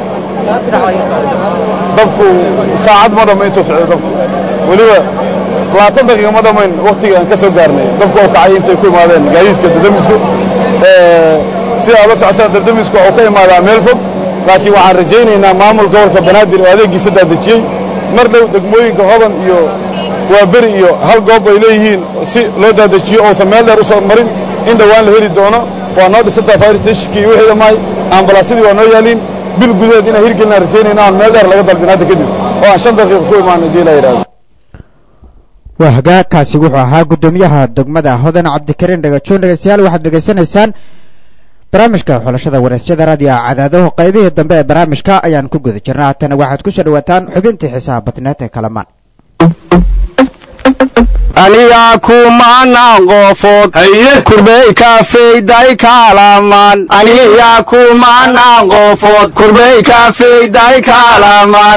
dabku saacad ma dhamma intuu socday dabku weliba labaatan daqiiqa ma dhammayn waktiga aan ka soo gaarnay dabku oo kacay intay ku imaadeen gaadiidka dadamisku sida aad la socotaan dadamisku wuxuu ka imaadaa meel fog laakiin waxaan rajaynaynaa maamul gobolka banaadir oo adeeggiisa daadejiyey mar dhow degmooyinka hodan iyo waa beri iyo hal goob ay leeyihiin si loo daadejiyo uusan meel dheer u soo marin in dhowaan la heli doono waa noo dhisantaa fire stationkii iyo wixii dhammaay ambalaasyadii waa noo yaaliin bil gudaheed inaan hirgelinaan rajaynayna aan meel dheer laga dalbin hadda kadib oo aan shan daqiiqa ku imaan haddii la yidhahdo waa hagaagkaasi wuxuu ahaa guddoomiyaha degmada hodan cabdikariin dhagajoon dhegeystayaal waxaad dhegaysanaysaan barnaamijka xulashada wareysyada raadiyo cadaadaho qaybihii dambe ee barnaamijka ayaan ku guda jirna haatana waxaad ku soo dhawaataan xubintii xiisaha badneed ee kalamaan aniga kumanaan qofood kurbey kafeyday kaalaman aniga kumanaan qofood kurbey kafeyday kaalaman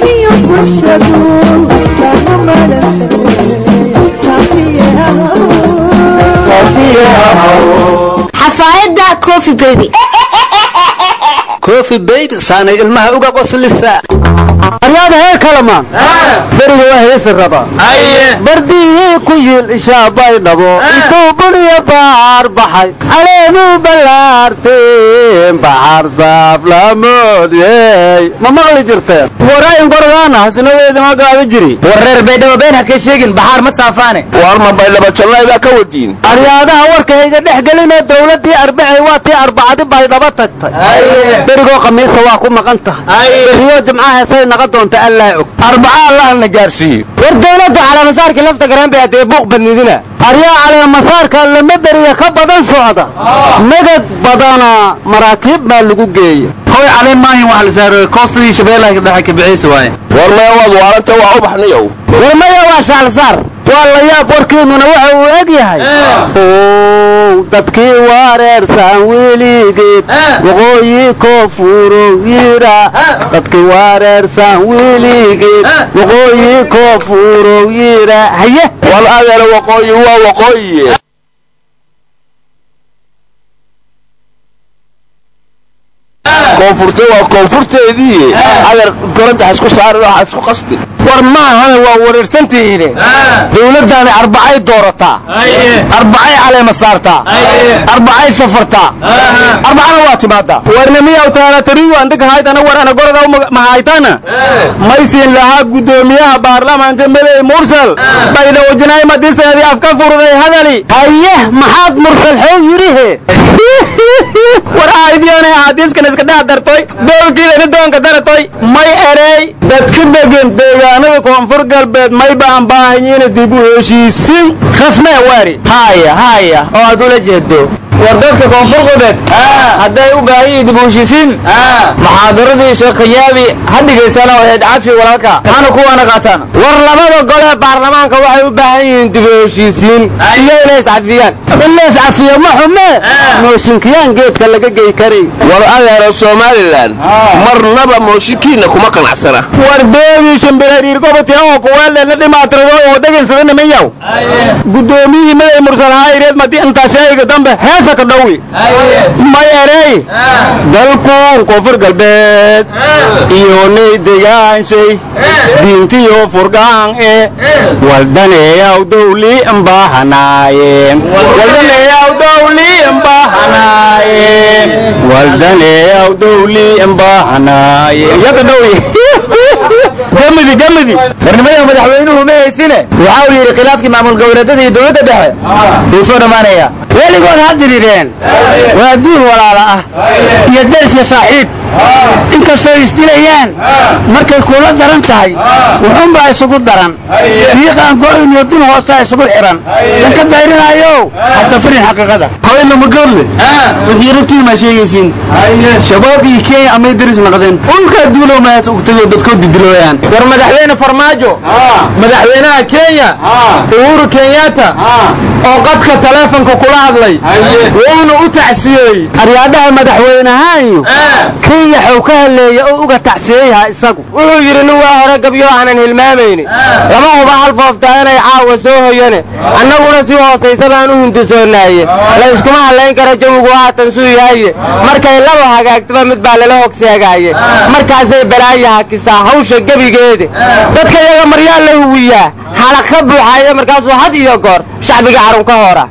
xafaayadda coffee baby coffee baby saanay ilmaha uga qoslisa aryaada heer kalamaan beriga waa heesi rabaa bardihii ku yiil ishaabay dhabo intuu buniya baar baxay caleemuu ballaarteen baxar saaf lamoodiyey ma maqli jirteen warayn gorgaana hasna weydama gaada jiri wareer baydhabo been ha ka sheegin baxaar ma saafaane war ma baydhabo jannaydaa ka wadiin aryaadaha warkayga dhex gelinoo dawladdii arbacay waa tii arbacadi baydhabo tagtay berigoo khamiisa waa ku maqan tahay beriyoo jimca heesay naqa doonta allaa og arbaca allahna gaarsiiyo war dawladda caleemasaarkii lafta garan bay haddee buuq badnidina aryaa caleemasaarka lama beriya ka badan socda madad badana maraakiib baa lagu geeya hoy caleen maahin wax la saaro koostadii shabeellaha dhexe ka bixiysa waaye war maya waad waaranta waa u baxniyow war maya waa shaalsaar waa la yaab warkiinuna waxa uu eg yahay ow dadkii wareersan weligeed waqooyi koonfurow yidha dadkii wareersan weligeed waqooyi koonfurow yidha haye wal adeera waqooyi waa waqooyiye koonfurta waa koonfurteedii adeer gorada ha isku saarin oo ha isku qasbin war maahana waa wareersantihiine dowladdaani arbacay doorataa arbacay caleema saartaa arbacay safartaa arbacana waa timaadaa warnamiyaw taalatarigu andhigahaytana war ana gorada mahaytana maysiin lahaa guddoomiyaha baarlamaanka medey mursal baydhawajinaay madiseedii afka furday hadali haye maxaad mursal xew yidhihe war aaydiyoonay axaadiiskan iska dhex dartoy doolkiidani doonka daratoy may erey dadka degan deegaanada koonfur galbeed may baan baahanyiina dib u heshiisin rasmee waari haya haya oo aad ula jeedo war dadka koonfur galbeed hadday u baahan yihiin dib u heshiisiin muxaadaradii sheekh khayaabi ha dhegaystaana waheed cafi walaalka maxaana kuwaana qaataan war labada gole baarlamaanka waxay u baahan yihiin dib u heshiisiin iyo inay iscafiyaan in la iscafiyo ma xume mooshinkiyaan geedka laga gey karay war adeero somalilan marnaba mooshinkiina kuma qanacsana war beegii shimbirariir gobotii oo kuweelena dhimaatirado oo dhegaysada nimanyaw guddoomiyihii maday mursal hayreed madi intaasheega dambe heesa ka dhowi may erey dalkuun koonfur galbeed iyo nay degaanshay diintiyo furgaan e waldaneeyaw dowli mbahanaaye waldaneeyaw dowli mbahanaaye waldaneeyaw dowli mbahanaaye yaka dhowi gamidi gamidi warnimada madaxweynuhu ma haysine waxa uu yidhi khilaafkii maamul goboleedyada iyo dowladda dhexe wuu soo dhammaanaya weligood ha dirireen waa duul walaala ah iyo dersiya saaxiib inkastoo isdilayaan markay kula daran tahay wuxuunbaa isugu daran diiqaan go'in iyo dun hoostaa isugu xihan dan ka dayrinaayo hadda firin xaqiiqada haweenna magoodle wixii rabtiin maa sheegaysiin shabaab iyo kenya amay daris noqdeen ulkaa duulow maas ugtagoo dadkood didilooyaan war madaxweyne farmaajo madaxweynaha kenya uhuru kenyatta oo qadka taleefonka kula hadlay wuuna u tacsiyey aryaadhaha madaxweynahaanyu kenya xow ka haleeya oo uga tacsiyeyaha isagu wuxuu yidhi nin waa hore gabyo aanan hilmaamayni lama huba hal fooftaa inay caawa soo hoyane annaguna si hoosaysa baan u hindisoonaaye la iskuma hadlayn kara jawigu haatan suu yahaye markay laba hagaagtaba mid baa lala hogseegaaye markaasay balaayo hakisaa hawsha gebigeeda dadka iyaga maryaa la huwiyaa xalaq ka buuxaaya markaasuu had iyo goor shacbiga carun ka hora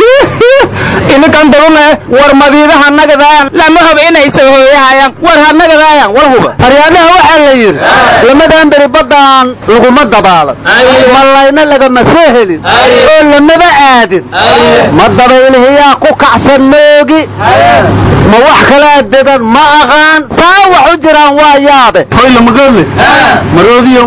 ininkan dabana war madiidaha nagadaayan lama rabo inay soo hooyahayaan war ha nagadaayan war huba aryaadaha waxaa la yidhi lamadan beri baddaan laguma dabaalan malayna lagama soo helin oo lamaba aadin ma dabaylihiyaa ku kacsan moogi ma wax kalaa dedan ma aqaan saa wax u jiraan waa yaabe hoyla magoodle maroodiyo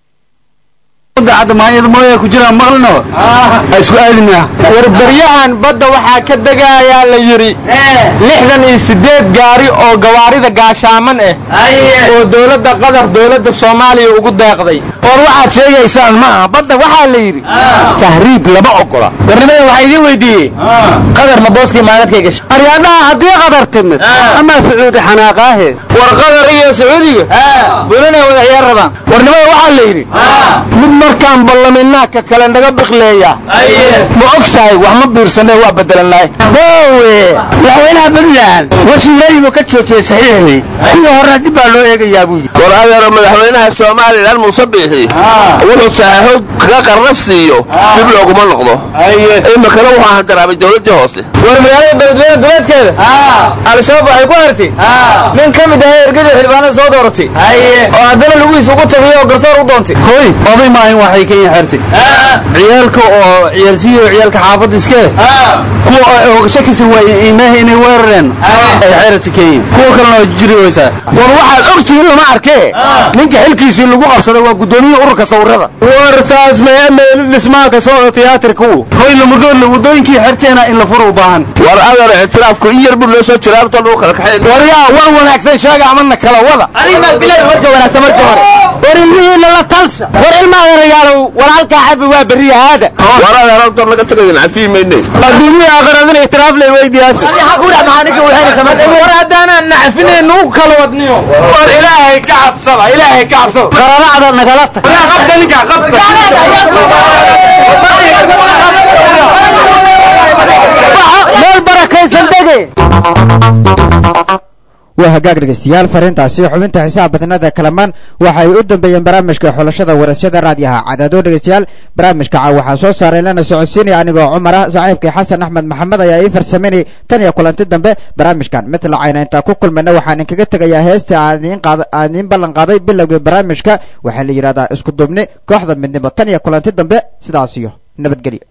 maayada mooya ku jiraan maqlino isku aadina war baryahan badda waxaa ka degayaa la yidhi lixdan iyo siddeed gaari oo gawaarida gaashaaman ah oo dowladda qatar dowladda soomaaliya ugu deeqday war waxaad sheegaysaan ma aha badda waxaa la yidhi tahriib lama ogola warnimada waxaa idiin weydiiyey qadar ma booskii maaladkay gashay aryaadaha haddii qadar timid amaa sacuudi xanaaqaahe war qadar iyo sacuudiga bulinay wada ciyaar rabaan warnimada waxaa la yidhi mid markaan ballaminaa ka kale naga biqleeya ma og tahay wax ma biirsanee waa bedelannahay boowe madaxweynaha puntland wasiiradii ka joojiyey saxiixii kuwii horena dib baa loo eegayaa buu yidhi war adeero madaxweynaha somalilan muuse biixi wuxuu saxeexo kaga qarnafsiiyo dib looguma noqdo iminkana waxaa handaraabay dowladdii hoose war magaalada beledweyne duleedkeeda al-shabaab waxay ku hartay nin ka mid ahay ergadii xildhibaanada soo dooratay oo haddana lugihiis ugu tagay oo garsoor u doontay hoy oday maahin waxay kenya xertay ciyaalka oo ciyaalsiyo ciyaalka xaafadda iskee kuwa oo shakisa waayey iimaaha inay weerareen ay xeerata kenya kuwa kalena waa jiri weysaa war waxaad ogtihiin lama arkee ninka xilkiisii lagu qabsaday waa guddoomiyaha ururka sawirada war saas maya meelu dhismaha ka socda tiyaatirku hoy lamagoodle waddooyinkii xerteena in la furo u baahan war adeero ictiraafku in yar buu noo soo jira horta lagu kala kaxayn war yaa war wanaagsan sheega amana kala wada adiga bilay marka wanaagsan marka hore war ilmihiina la talsa war ilmaha yarayaalow walaalkaa cafi waa berriya haada war adeero horta naga tagaydin cafiyi maynay adduumiya aqradin ixtiraaf lay weydiyaasa war haddaanaan nacfinayn nugu kala wadniyo war ilaahay ka cabsada ilaahay ka cabsada qararacda nagala tag qabta ninka qabta meel barakaysan dege waa hagaag dhegeystayaal fariintaasi xubinta xisaab badnada kalamaan waxay u dambeeyeen barnaamijka xulashada warasyada raadiyaha cadaado dhegeystayaal barnaamijka caaw waxaa soo saaray lana socodsiinaya anigoo cumar ah saaxiibkii xasan axmed maxamed ayaa ii farsameynay tan iyo kulanti dambe barnaamijkan mid lacayna intaa ku kulmayna waxaan inkaga tegayaa heesta aan idiin ballan qaaday bilowgii barnaamijka waxaa la yidhahdaa isku duubni kooxda midnimo tan iyo kulanti dambe sidaas iyo nabadgelyo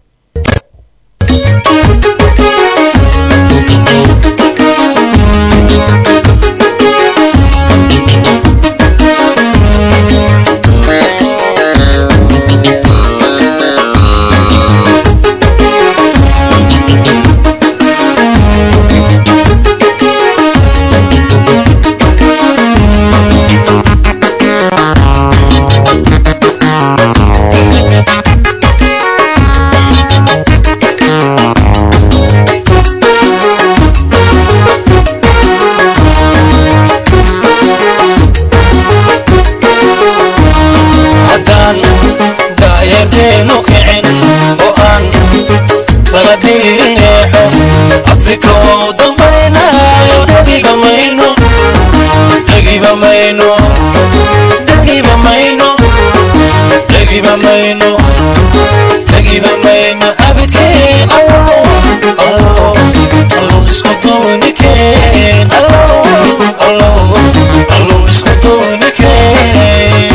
haddaan daayateenu kicin oo aan baladiineexo afrika oo dambaynayo dhagiba mayno dhagiba mayno dhagiba mayno dhagiba mayno dhagiba mayno abidkeen allow allow allow isku duunikeen allow allow allow isku duunikeen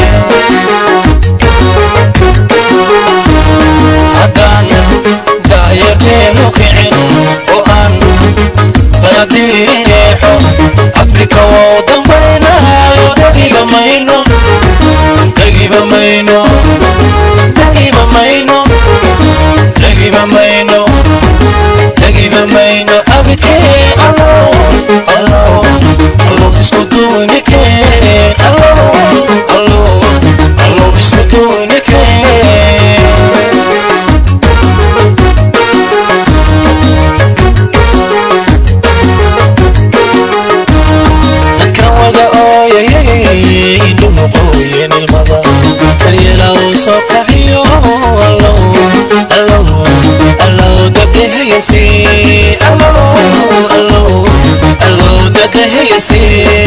haddaan daayateenu kicin oo aan baladiineexo afrika oo dambaynayo dhagiba mayno dhagiba mayno dhagiba mayno dhagiba mayno dhagiba mayno abidkeen allow allow allow isku duunikeen allow allow allow isku duunikeen dadka wada ooyayay indhuhu qooyeen ilmada daryeela uu soo kaciyo allow allow allow dadahayasi allow allow allow dadahayasi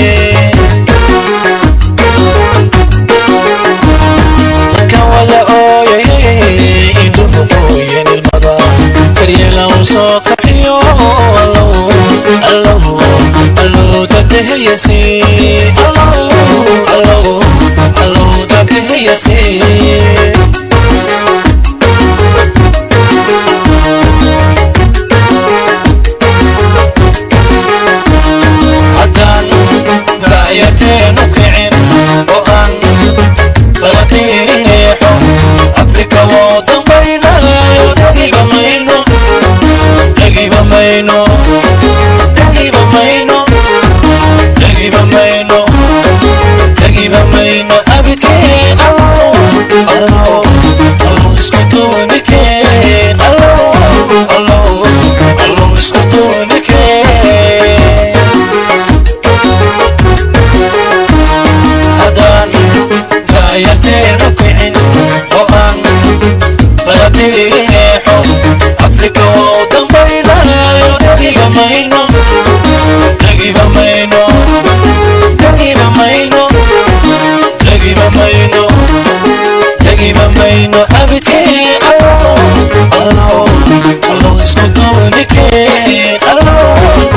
dadka wada ooyayay indhuhu qooyeen ilmada daryeela uu soo kaciyo allow allow allow dadahayasi allow allow allow dadahayasi haddaan daayateenu kicin oo aan balaqiineexo afrika oo dambaynayo dhagiba mayno dhagiba mayno dhagiba mayno dhagiba mayno dhagiba mayno abidkeen allow allow allow isku duunikeen allow allow allow isku duunikeen haddaan daayarteenu kicin oo aan baladiineexo afrika oo dambaynayo dhagiba mayno dhagiba mayno dhagiba mayno dhagiba mayno dhagiba mayno abidkeen allow allow allow isku duunikeen allow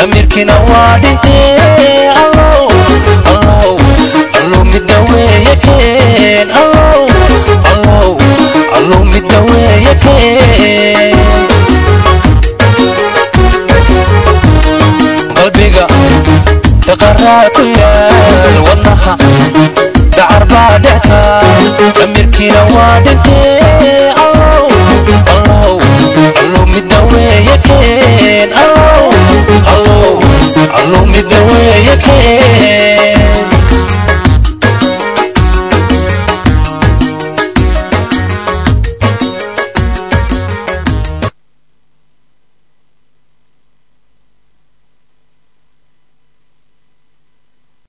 damirkina waa dhintee allow allow allow midda weeye keen allow allow allow midda weeye keen qalbiga daqaraa ku yaal wadnaha dacar baa